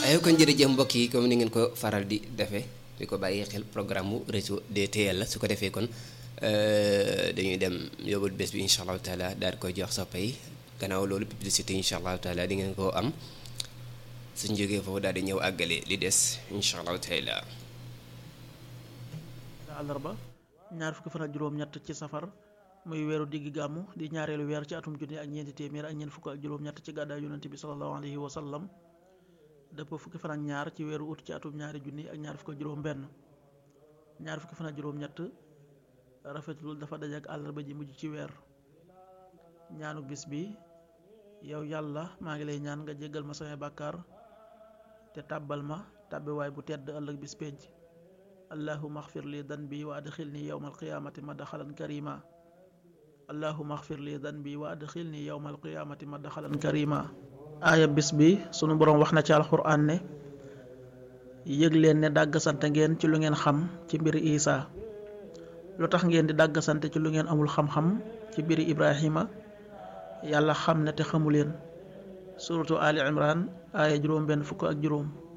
aywa kon jërëjëf mbokk yi comme ni ngeen ko faral di defee di ko bàyyi xel programme mu réseau DTL la su ko defee kon dañuy dem yóbbul bés bi incha allahu taala daal di koy jox soppe yi gannaaw loolu publicité incha allahu taala di ngeen koo am suñ jógee foofu daal di ñëw àggale li des incha allahu taala. àllarba ñaar fukki fan ak juróom-ñett ci safar muy weeru digg gàmmu di ñaareelu weer ci atum junni ak ñeenti téeméer ak ñeent fukk ak juróom-ñett ci gàddaay yonent bi sallallahu alayhi wa sallam dëpp fukki fan ak ñaar ci weeru ut ci atum ñaari junni ak ñaar fukk ak juróom-benn ñaar fukki fan ak juróom-ñett rafetul dafa daje ak àllarba ji mujj ci weer ñaanu bis bi yow yàlla maa ngi lay ñaan nga jéggal ma samay bàkkaar te tàbbal ma tàbbiwaay bu tedd ëllëg bis penc allahuma axfir li danbi wa adxilni yowma alqiyaamati madxalan karima allahuma axfir li danbi wa adxilni yowma alqiyaamati madxalan karima aaya bis bi sunu boroom wax na ci alxuraan ne yëg leen ne dàggasante ngeen ci lu ngeen xam ci mbiri isaa lu tax ngeen di dàggasante ci lu ngeen amul xam-xam ci mbiri ibrahima yàlla xam ne te xamu leen suratu ali imran aaya juróom benn fukk ak juróom